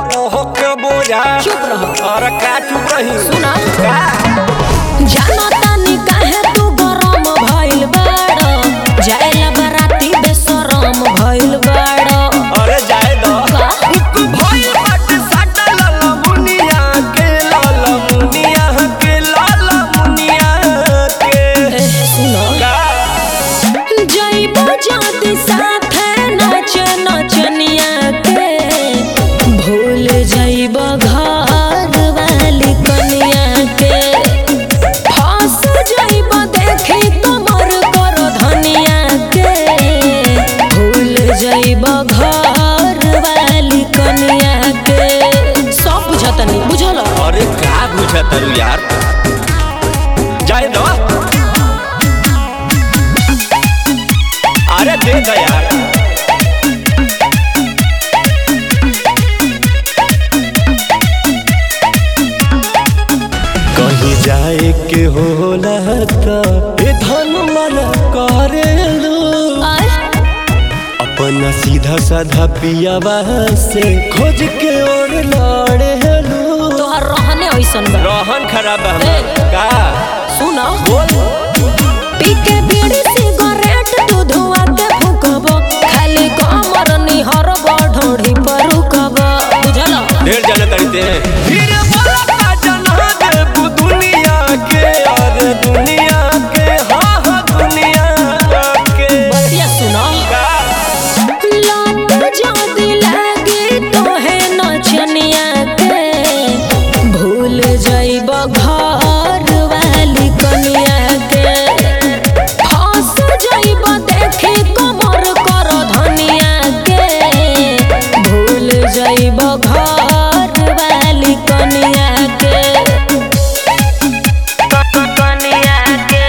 ओके बोझा चुप रहो। और का चुप रही सुना। का जानो तानी काहे तू गरम भइल बाड़ जाएला बराती बेशरम भइल बाड़ अरे जाए दो का? उक भइल बाटे साटा लाला मुनिया के लाला मुनिया के लाला मुनिया के ए, सुनो का जइबो जाति साथे नाच नचनिया के भूल जइबो घर वाली कनिया के फंस जइबो देखी कमर कर धनिया के भूल जइबो घर वाली कनिया के सब बुझतनी बुझल अरे का बुझा तरू यार जाए दो अरे दे दो यार कहीं जाए के होला त ए धन मन करेलू आय अपना सीधा साधा पियावा से खोज के और लड़ेलू तोहर रहने ऐसन बा रोहन खराब है ए। हमर। का सुनो बोल पी के बीड़ी सिगरेट तू धुआ के फूकब खाली कमर निहर ढोढ़ी पर रुकब बुझल ढेर जाने करते हैं फिर बोला का जना देबू दुनिया के और दुनिया के हाँ हाँ दुनिया के बतिया सुनो का लत जदी लागी तोहे नचनिया के भूल जइब घर वाली कनिया के फंस जइब देखी कमर कर धनिया के भूल जइब घर वाली कनिया के कनिया के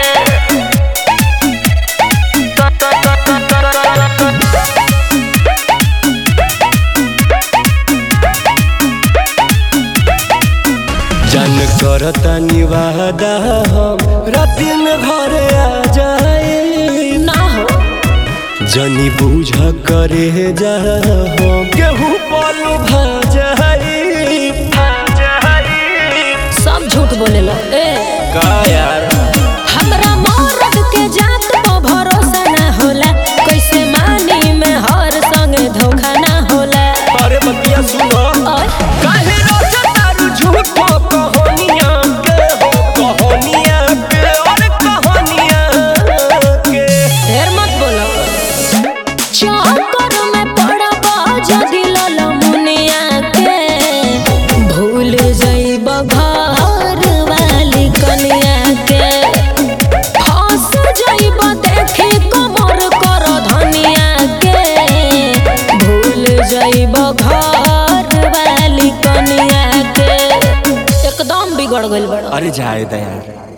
जन करता निवादा हम राति में घरे आ जाए ना हो जनी बूझ करे जा हम केहू पल भा जाई भा जाई सब झूठ बोलेला ए का यार हमरा मरद के जात पर भरोसा ना होला कैसे मानी में हर संगे धोखा ना होला अरे बतिया सुनो और काहे रोजा तारू झूठो कहानियां के हो कहानियां के और कहानियां के ढेर मत बोलो चक्कर में पड़ब जदि लल मुनिया के भूल जइब घर वाली कनिया के फंस जइब देखी कमर कर धनिया के भूल जइब घर वाली कनिया के एकदम बिगड़ गइल बड़ अरे जाए दयार